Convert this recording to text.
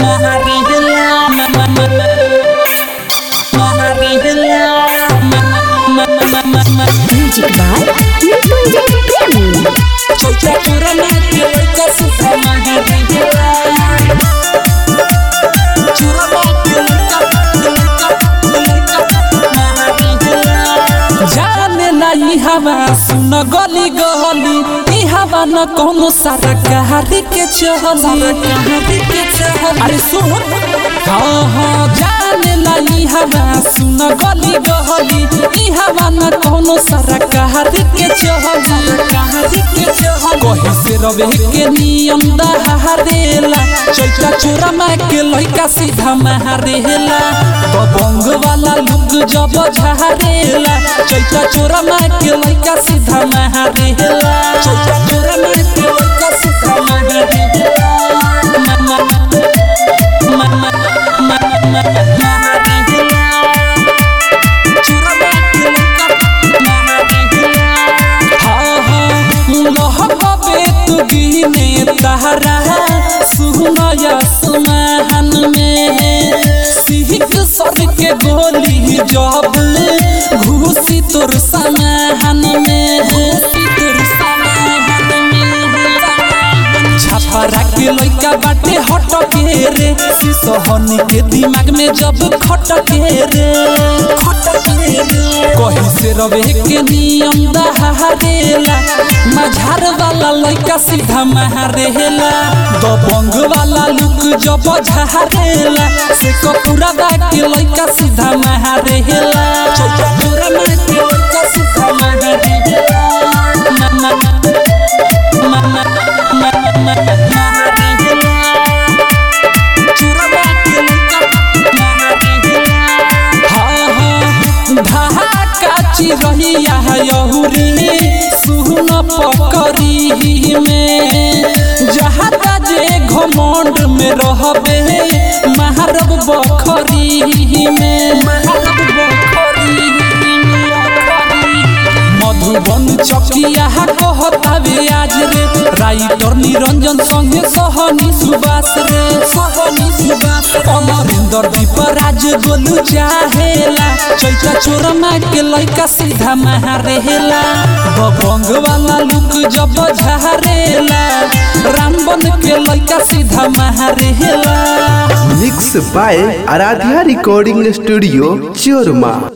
Music by Mrityunjay प्रेमी जाने ना ई हवा सुन गली गली ई हवा न कोनो सारा कहारी के चहली कहारी के चहली अरे सुन हाँ हाँ जाने ना ई हवा सुन गली गली ई हवा न कोनो सारा कहारी के चहली कहारी के चहली कहीं से रवे के नियम दहारेला चैता चोरा माँ के लइका सीधा महारेला बबंग वाला लुक जब झारेला चैता चोरा माँ के लइका सीधा महारेला चैता चोरा माँ के लइका सीधा महारेला मा- मा- मा- मा- मा- मा- महारेला। चोरा माँ के लइका महारेला। हाँ हाँ लहबे तू गिने तहरा सुनया सुमहन में सिहिक सर के गोली जब घुसी तोर समहन में घुसी तोर समहन में छपरा के लइका बाटे हट के रे सिसहनी के दिमाग में जब खट के रे खट के रे कहीं से रवे के नियम दहारेला मझार वाला लइका सीधा महारेला दबंग वाला लुक जब झारेला से कपूरा दा के लइका सीधा महारेला चौका पूरा में के लइका सीधा महारेला मा- मा- मा- मा- मा- मा- महारेला चोरा के लइका महारेला हाँ हाँ ढाका चिरहिया यहुरी सुन पकरी में जहाँ जे घमंड में रहबे महारब बखरी में महारब बखरी मधुबन चकिया कहतावे आज रे राइटर निरंजन संगे सहनी सुबास रे सहनी सुबास अमरिंदर दीप राज गोलू चाहेला चैता चोरमा के लइका सीधा महारेला बबंग वाला लुक जब झारेला रामबन के लइका सीधा महारेला mix by Aradhya recording studio चोरमा